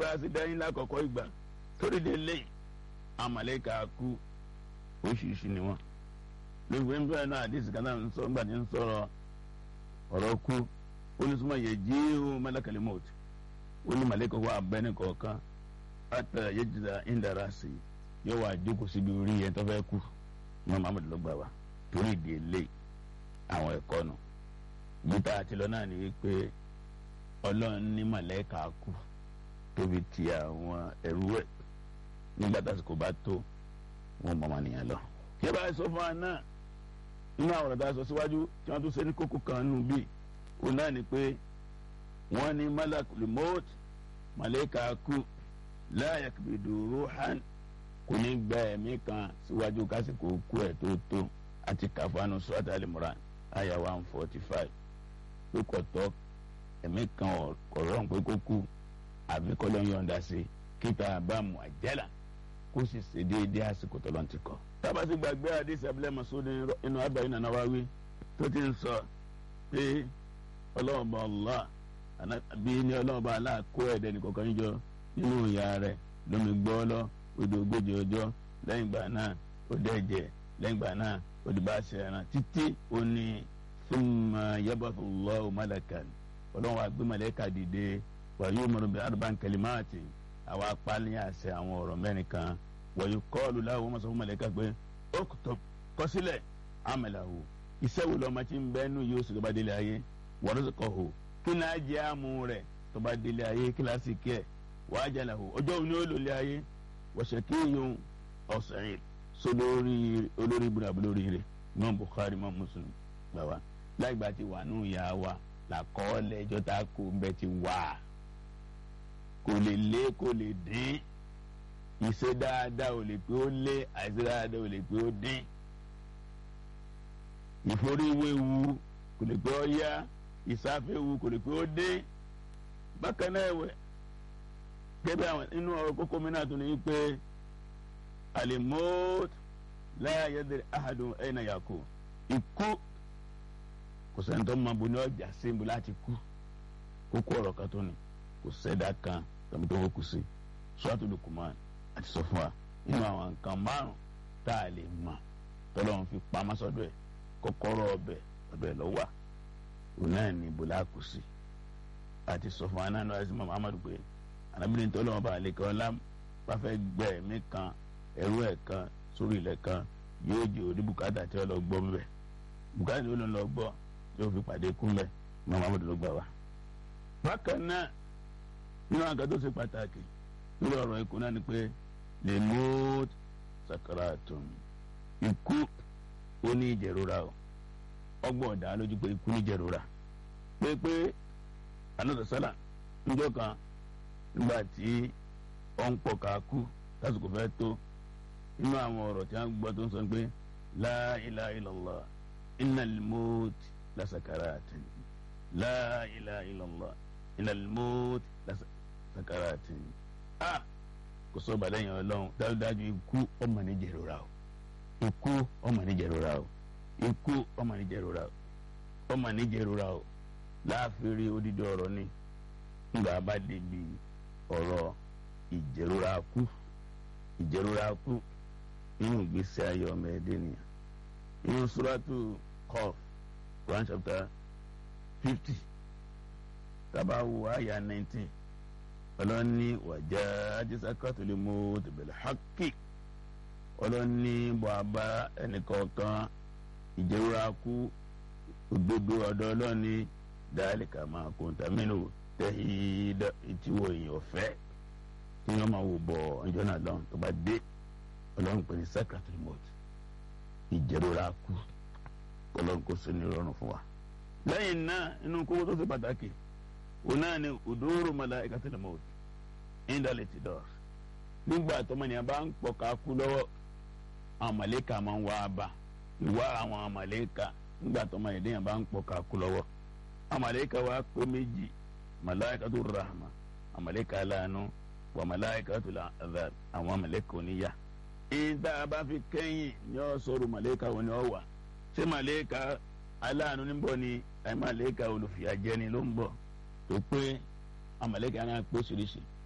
a sì dá yín lákọ̀ọ́kọ́ ìgbà torí de lé àmàlẹ́kà kú oríṣiríṣi ni wọ́n lóògbé ń bẹ̀rẹ̀ náà àdìsí kan náà ń sọ nígbà tí ń sọ̀rọ̀ ọ̀rọ̀ kú ó ní súnmọ́ yẹ jííhù malakali mọ́t ó ní màlẹ́kà wà abẹ́ni kọ̀ọ̀kan àtà yẹjìdá ìndàrà sí yóò wá jókòó síbi orí yẹn tó fẹ́ kú ní Muhammad ló gbà wá torí de lé àwọn ẹ̀kọ́ nù gbíta àti lọ náà ni wípé ọlọ́run ní màlẹ́kà kú tóbi ti àwọn ẹrú ẹ̀ nígbà tásìkò bá tó wọn mọ̀ wọn nìyẹn lọ. kí ẹ bá sọ fún wa náà nínú àwọn ọ̀rọ̀ tá a sọ síwájú tí wọ́n tún ṣe ní kókó kan nù bíi òun náà ni pé wọ́n ní malakul maut màlẹ́kà kú la yakbidu ruhan kò ní gba ẹ̀mí kan síwájú kásìkò kú ẹ̀ tó tó àti kàfánù sọ́tà Al-Imran àyà one forty five pé kò tọ́ ẹ̀mí kan ọ̀rọ̀ pé kó kú àbí kọ́lọ́ yọ̀ǹda sí kíta àbámu àjẹ́là kó sì ṣe déédéé àsìkò tọ́lọ́ ti kọ́. tábà sì gbàgbé àdìsí abúlé masudi inú abẹ́ iná náà wá wí tó ti ń sọ pé ọlọ́ọ̀bà Allah bí ní ọlọ́ọ̀bà Allah kó ẹ̀dẹ̀ nìkọ̀ọ̀kan yíjọ nínú ìyá rẹ̀ lómi gbọ́ lọ odò ogójì ọjọ́ lẹ́yìn ìgbà náà ó dẹ̀jẹ̀ lẹ́yìn ìgbà náà ó di bá a ṣe ẹran títí ó ní thumma yabathu Allahu malakan ọlọ́run wa gbé màlẹ́kà dìde wàyí umaru bi arban kalimati àwọn apáni àṣẹ àwọn ọ̀rọ̀ mẹ́rin kan wàyí kọ́ọ̀lù láwọn ọmọ sọ fún màlẹ́kà pé okutub kọsílẹ̀ amalahu iṣẹ́ wo lọ́mọ tí ń bẹ́ nù yóò sì tó bá délé ayé warzaqahu kí náà jẹ́ àmú rẹ̀ tó bá délé ayé kíláàsì kí ẹ̀ wa ajalahu ọjọ́ òní ó lòlẹ́ ayé wa shaqiyyun aw sa'id so lórí olórí ibùdó àbúlórí rẹ̀ Imam Bukhari Imam Muslim gbà wá láì gbà tí wà nù yà wá làkọọ́lẹ̀ ẹjọ́ tá a kó bẹ́ẹ̀ ti wà kò lè lé kò lè dín ìṣe dáadáa ò lè pé ó lé àìṣe dáadáa ò lè pé ó dín ìforíwéwu kò lè pé ó yá ìsáfẹ́wu kò lè pé ó dín bákan náà ẹ̀wẹ̀ gẹ́gẹ́ àwọn inú ọ̀rọ̀ kókó mi náà tún ní pé alimot la yadri ahadun ayna yakun ikú kò sẹ́ni tó máa bo ní ọjà sí ibo láti kú kókó ọ̀rọ̀ kan tó ní kò sẹ́dá kan tàbí tó kù sí sọ́ọ́tù Lukuman àti sọ fún wa nínú àwọn nǹkan márùn tá a lè mọ̀ tọ́lọ́run fi pamọ́ sọ́dọ̀ ẹ̀ kọ́kọ́rọ́ ọbẹ̀ ọbẹ̀ lọ́wọ́ òun náà ní ibo láàkú sí àti sọ fún wa náà lọ́wọ́ sí mọ́ Muhammadu pé anábìrin tọ́lọ́run bá lè kọ́ ọ́lá bá fẹ́ gbẹ́ ẹ̀mí kan ẹrú ẹ̀ kan sórí ilẹ̀ kan yóò jẹ́ òní bùkátà tí ó lọ gbọ́ mbẹ́ bùkátà tí ó lọ gbọ́ tí ó fi pàdé kún mbẹ́ mọ́ Muhammadu ló gbà wá. bákan náà nínú àga tó ṣe pàtàkì lórí ọ̀rọ̀ ikú náà ni pé lè mú sakaratun ikú ó ní ìjẹ̀rora o ọgbọ́n ọ̀dà lójú pé ikú ní ìjẹ̀rora pé pé anọ́dọ̀ sálà níjọ́ kan nígbà tí ó ń pọ̀ ká kú lásìkò fẹ́ tó nínú àwọn ọ̀rọ̀ tí wọ́n gbọ́ tó ń sọ pé la ilaha illallah innal maut la sakaratin la ilaha illallah innal maut la sakaratin a kò sọ balẹ̀ yẹn ọlọ́run dájúdájú ikú ọmọ ní jẹ̀rora o ikú ọmọ ní jẹ̀rora o ikú ọmọ ní jẹ̀rora o ọmọ ní jẹ̀rora o láàfin rí odidi ọ̀rọ̀ ni nígbà bá débi ọ̀rọ̀ ìjẹ̀rora kú ìjẹ̀rora kú nínú ìgbésí ayé ọmọ ẹ̀dẹ́ nìyẹn nínú suratu Qaf Quran chapter fifty tabawo aya nineteen ọlọ́ni wàjà ajísàkàtò lè mú tìbẹ̀lẹ̀ hákì ọlọ́ni bàbá ẹnìkọ̀ọ̀kan ìjẹ̀rora kú òdodo ọ̀dọ̀ ọlọ́ni dáálíkà máa kó ntàmínú tẹ̀hídà ìtiwọ̀ èèyàn fẹ́ tí wọ́n máa wò bọ̀ ọjọ́ náà lọ́n tó bá dé ọlọ́run pè ní sàkàtò lè mú ìjẹ̀rora kú ọlọ́run kò sí ní ìrọ̀rùn fún wa. lẹ́yìn náà inú kókó tó ṣe pàtàkì òun náà ni òdòrò malaikatil maut indal itidor nígbà tọmọnìyàn bá ń pọ̀ ká kú lọ́wọ́ àwọn màlẹ́kà máa ń wá a bá ìwá àwọn màlẹ́kà nígbà tọmọnìyàn bá ń pọ̀ ká kú lọ́wọ́ àwọn màlẹ́kà wá pé méjì malaikatur rahma àwọn màlẹ́kà aláàánú wà malaikatul azab àwọn màlẹ́kà oníyà. ìta bá fi kẹ́yìn ní ọ sọ̀rọ̀ màlẹ́kà wọn ni ọ wà ṣé màlẹ́kà aláàánú níbọ̀ ni àyè màlẹ́kà olùfìyàjẹni ló ń bọ̀ tó pé amalẹ́kẹ́ náà pé oríṣiríṣi